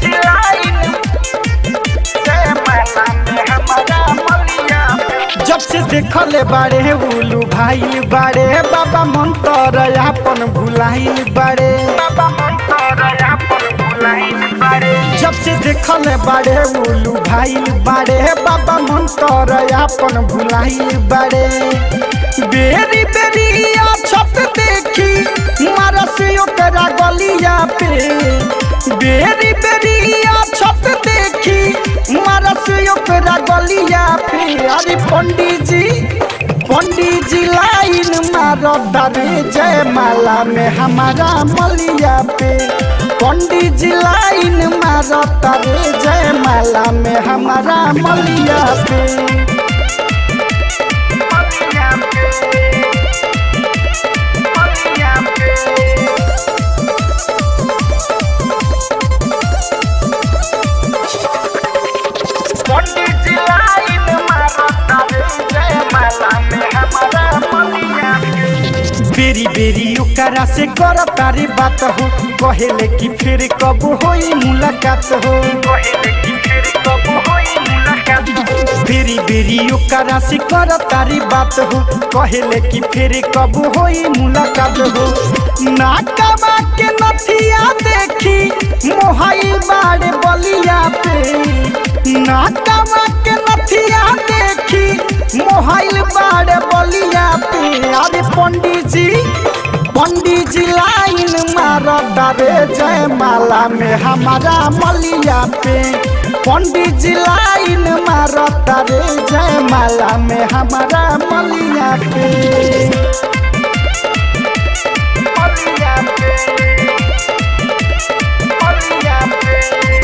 जब से देखले बाड़े उलू भाई बाड़े बाबा मंतर अपन भुलाइल बाड़े बाबा मंतर अपन भुलाइल बाड़े जब से देखले बाड़े उलू भाई बाड़े बाबा मंतर अपन भुलाइल बाड़े बेरी बेरी छत देखी मारस ओकरा गलिया पे बेरी बेरी छत देखी मारस ओकरा गलिया पे अरे पंडित जी पंडित जी लाइन मारो दरे जय माला में हमारा मलिया पे पंडित जी लाइन मारो दरे जय माला में हमारा मलिया पे मलिया पे मलिया पे पंडित जी लाइन मारता रे जय माला में हमारा मलिया बेरी बेरी ओकरा से कर तारी बात हो कहेले कि फिर कब होई मुलाकात हो कहेले कि फिर कब होई मुलाकात हो बेरी बेरी ओकरा से कर तारी बात हो कहेले कि फिर कब होई मुलाकात हो नाकबा के नथिया देखी मोहाइल बाड़े बलिया पे नाकबा के नथिया देखी मोहाइल बाड़े बलिया पे अरे पंडित जी पंडित जी लाइन मारो डरे जय माला में हमारा मलिया पे पंडित जी लाइन मारो डरे जय माला में हमारा मलिया पे मलिया पे मलिया पे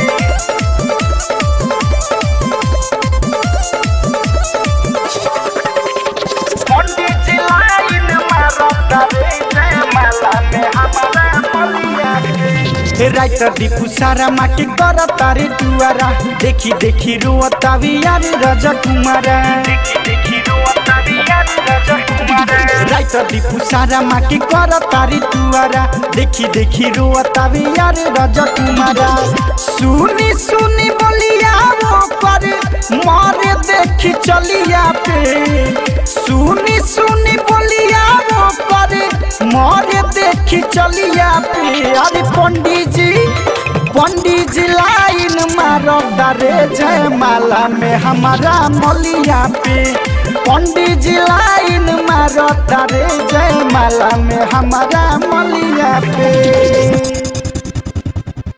पंडित जी लाइन मारता रे जय माला में हमारा मलिया हे राइटर दीपू सारा माटी करता रे दुआरा देखी देखी रोता भी यार राजा कुमारा देखी देखी रोता भी यार राजा कुमारा राइटर दीपू सारा माटी करता रे दुआरा देखी देखी रोता भी यार राजा कुमारा सुनी सुनी बोलिया वो पर मारे देखी चलिया पे सुनी सुनी बोलिया वो पर मारे देखी चलिया पे अरे पंडित जी पंडित जी लाइन मारो डरे जय माला में हमारा मलिया पे पंडित जी लाइन मारो डरे जय माला में हमारा मलिया पे